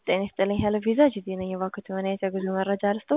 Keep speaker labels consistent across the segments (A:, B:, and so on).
A: ጤና ይስጥልኝ ሄሎ ቪዛ ጂጂ ነኝ። እባክዎት የሆነ የጉዞ መረጃ ልስጦ?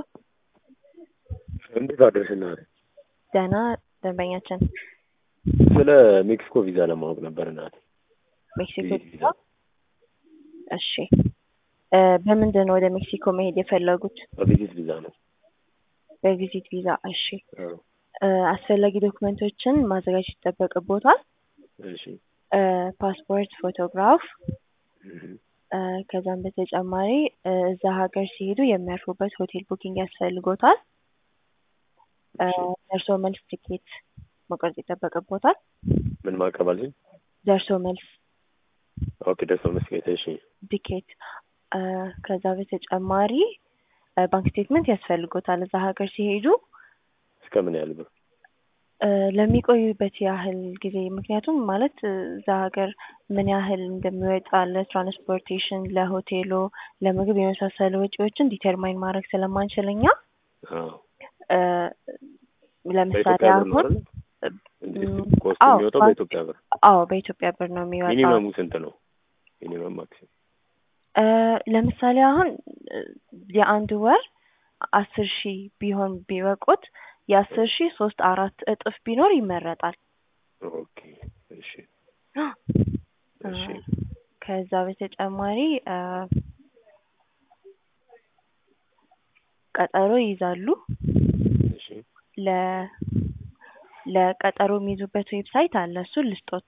B: እንዴት አደርሽ እናቴ?
A: ደህና ደንበኛችን
B: ስለ ሜክሲኮ ቪዛ ለማወቅ ነበር እናቴ።
A: ሜክሲኮ
B: ቪዚት
A: ቪዛ? እሺ እ በምንድን ነው ወደ ሜክሲኮ መሄድ የፈለጉት?
B: በቪዚት ቪዛ ነው።
A: በቪዚት ቪዛ። እሺ
B: አዎ።
A: እ አስፈላጊ ዶክመንቶችን ማዘጋጀት ይጠበቅቦታል።
B: እሺ
A: እ ፓስፖርት፣ ፎቶግራፍ
B: እህ፣
A: እ ከዛም በተጨማሪ እ እዛ ሀገር ሲሄዱ የሚያርፉበት ሆቴል ቡኪንግ ያስፈልጎታል። እ
B: እሺ
A: ደርሶ መልስ ትኬት መቁረጥ ይጠበቅቦታል።
B: ምን ማቅረብ አለኝ?
A: ደርሶ መልስ
B: ኦኬ ደርሶ መስጌት። እሺ
A: ቲኬት እ ከዛ በተጨማሪ እ ባንክ ስቴትመንት ያስፈልጎታል እዛ ሀገር ሲሄዱ
B: እስከ ምን ያህል ብር?
A: እ ለሚቆዩበት ያህል ጊዜ ምክንያቱም ማለት እ እዛ ሀገር ምን ያህል እንደሚወጣ ለትራንስፖርቴሽን፣ ለሆቴሎ፣ ለምግብ የመሳሰሉ ወጪዎችን ዲተርማይን ማድረግ ስለማንችል እኛ
B: አዎ
A: እ ለምሳሌ
B: በኢትዮጵያ ብር ነው
A: አሁን
B: አይደል? እንግዲህ
A: ም፣
B: ኮስት
A: አዎ
B: የሚወጣው
A: ባንክ
B: በኢትዮጵያ ብር።
A: አዎ በኢትዮጵያ ብር ነው የሚወጣው።
B: ሚኒመሙ ስንት ነው? ሚኒመም ማክሲመም
A: እ ለምሳሌ አሁን እ የአንድ ወር አስር ሺህ ቢሆን ቢበቁት የአስር ሺህ ሶስት አራት እጥፍ ቢኖር ይመረጣል።
B: ኦኬ እሺ
A: እ
B: እሺ
A: ከዛ በተጨማሪ እ ቀጠሮ ይይዛሉ።
B: እሺ
A: ለ ለቀጠሮ የሚይዙበት ዌብሳይት አለ። እሱን ልስጦት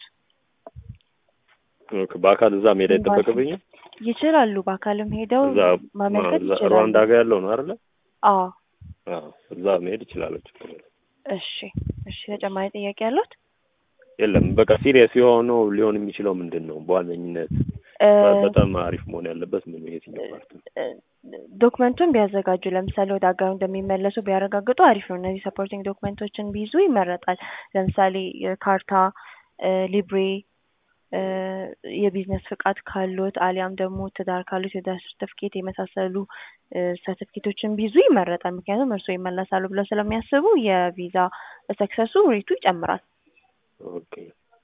B: ኦኬ በአካል እዛ መሄድ አይጠበቅብኝም?
A: ይችላሉ። በአካልም ሄደው
B: እዛ
A: ማመልከት
B: እዛ
A: ይችላሉ።
B: ሩዋንዳ ጋር ያለው ነው አይደለ?
A: አዎ
B: አዎ እዛ መሄድ ይችላለሁ። ችግር የለም።
A: እሺ እሺ። ተጨማሪ ጥያቄ ያሉት?
B: የለም በቃ ሲሪየስ የሆነው ሊሆን የሚችለው ምንድን ነው በዋነኝነት
A: እ
B: በጣም አሪፍ መሆን ያለበት ምን የትኛው ፓርት ነው?
A: እ ዶክመንቱን ቢያዘጋጁ ለምሳሌ ወደ ሀገሩ እንደሚመለሱ ቢያረጋግጡ አሪፍ ነው። እነዚህ ሰፖርቲንግ ዶክመንቶችን ቢይዙ ይመረጣል። ለምሳሌ የካርታ እ ሊብሬ እ የቢዝነስ ፍቃድ ካሉት አሊያም ደግሞ ትዳር ካሉት የትዳር ሰርተፍኬት የመሳሰሉ እ ሰርተፍኬቶችን ቢይዙ ይመረጣል። ምክንያቱም እርስዎ ይመለሳሉ ብለው ስለሚያስቡ የቪዛ ሰክሰሱ ሬቱ ይጨምራል።
B: ኦኬ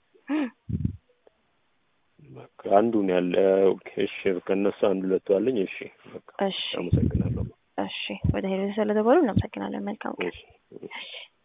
B: በቃ አንዱን ያለ ኦኬ እሺ ከእነሱ አንድ ሁለቱ አለኝ። እሺ በቃ
A: እሺ
B: አመሰግናለሁ።
A: እሺ። ወደ ሄሎ ስለተባሉ እናመሰግናለን። መልካም ቀን።
B: እሺ እሺ